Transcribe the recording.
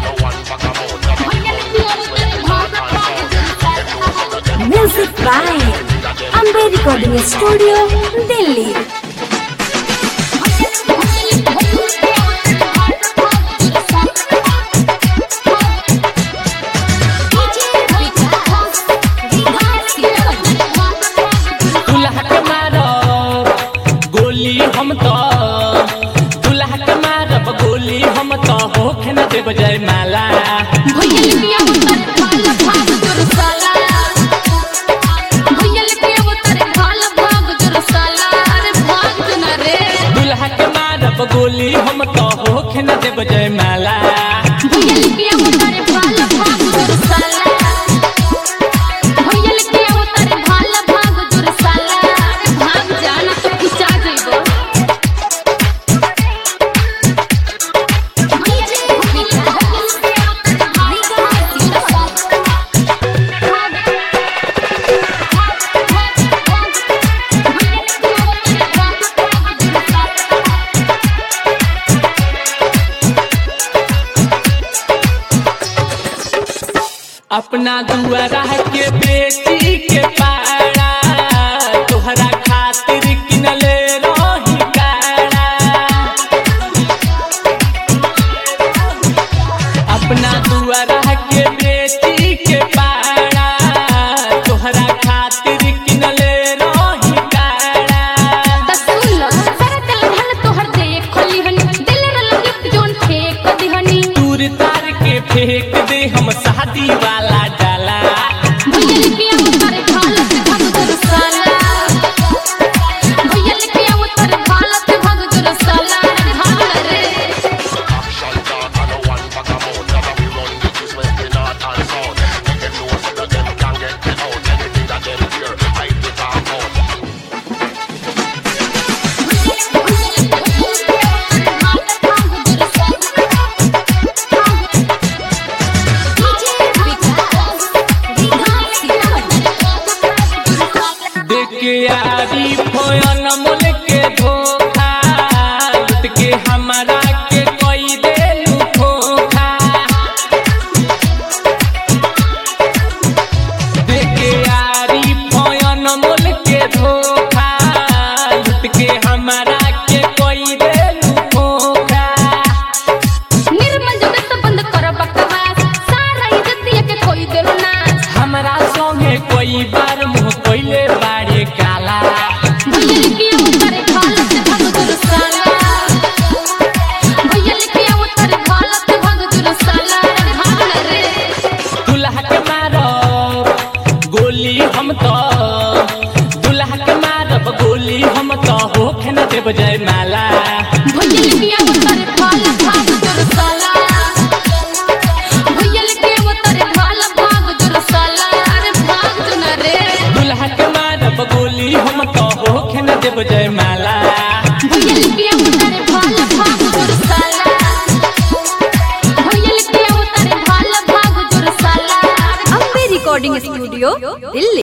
Music by Amber Recording Studio, Delhi. दुल्हा के मारब गोली हम तो दुल्हा के मारब गोली हम तो होखे न देब जय माला दुल्हा के मारब गोली हम तो होखे न देब जय माला अपना दुआरा के बेटी के पारा तोहरा खातिर किनले रही कारा अपना दुआरा के बेटी के पारा तोहरा खातिर किनले रही कारा दूर तार के फेंक दे हम शादी वाला डाला देख के यारी फोयन मोल के धोखा लुट के हमारा के कोई देलू धोखा देख के यारी फोयन मोल के धोखा लुट के हमारा के कोई देलू धोखा हमरा संगे कोई बार मुँह कोइले बाड़े काला दुल्हा के मारब गोली हम तो दुल्हा के मारब गोली हम तो होखे न देब जय माला दुल्हा के मारब गोली हम तो होखे न देब जय माला Amber Recording Studio, Delhi.